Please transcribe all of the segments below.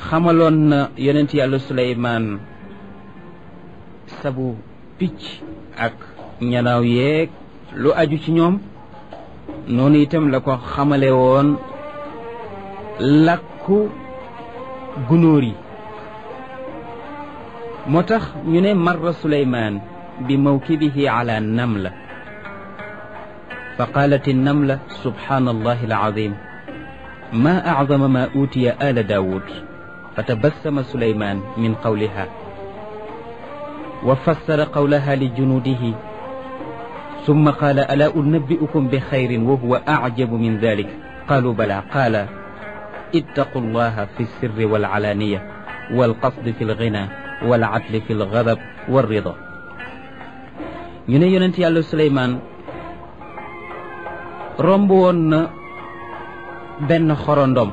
xamaloon na yonent yàlla suleymaan sabu picc ak ñanaaw yeeg lu aju ci ñoom noonu itam la ko xamale woon làkku gunóor yi moo tax ñu ne marra suleymaan bi mawkibihi ala namla fa qaalat innamla subhaanallahi alazim ma acdama ma uutiya ala daawud fa tabassama suleymaan min qawliha wa fassara qawlaha li junuudihi summa qaala alaa unabbi'ukum bi xayrin wa huwa acjabu min dalik qaalu bala qaala ittaqu llaha fi sirri walcalaaniya walqasdi fi lgina walcadli fi lgadab walrida ñu ne yonent yàlla Suleymaan romb woon na benn xorondom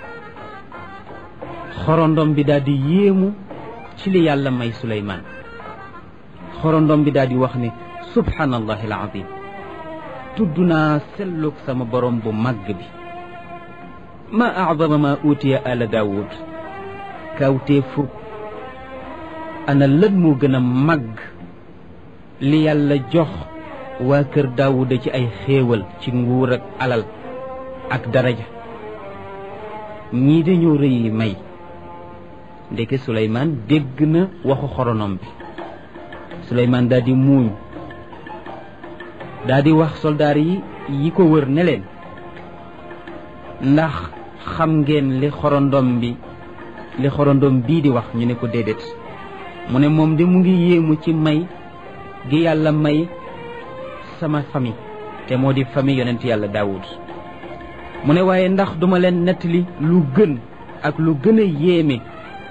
xorondom bi daal di yéemu ci li yàlla may Suleymaan xorondom bi daal di wax ne subhaanallahi alazim tudd naa sellug sama borom bu màgg bi ma acdama ma uutiya ala daawud kawtee fukk ana lan moo gën a màgg li yàlla jox waa kër daawuda ci ay xéewal ci nguur ak alal ak daraja ñii dañoo rëyi may ndeke suleymaan dégg na waxu xoronom bi suleymaan daal di muuñ daal di wax soldaar yi yi ko wër ne leen ndax xam ngeen li xorondom bi li xorondom bii di wax ñu ne ko déedéet mu ne moom de mu ngi yéemu ci may gi yàlla may sama famille te moo di famille yonent yàlla daawud mu ne waaye ndax duma leen nettali lu gën ak lu gën a yéeme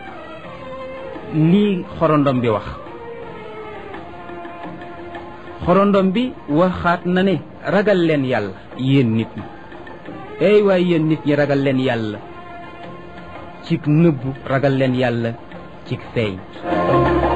lii xorondom bi wax xorondom bi waxaat na ne ragal leen yàlla yéen nit ñi ey waaye yéen nit ñi ragal leen yàlla cig nëbbu ragal leen yàlla cig feeñ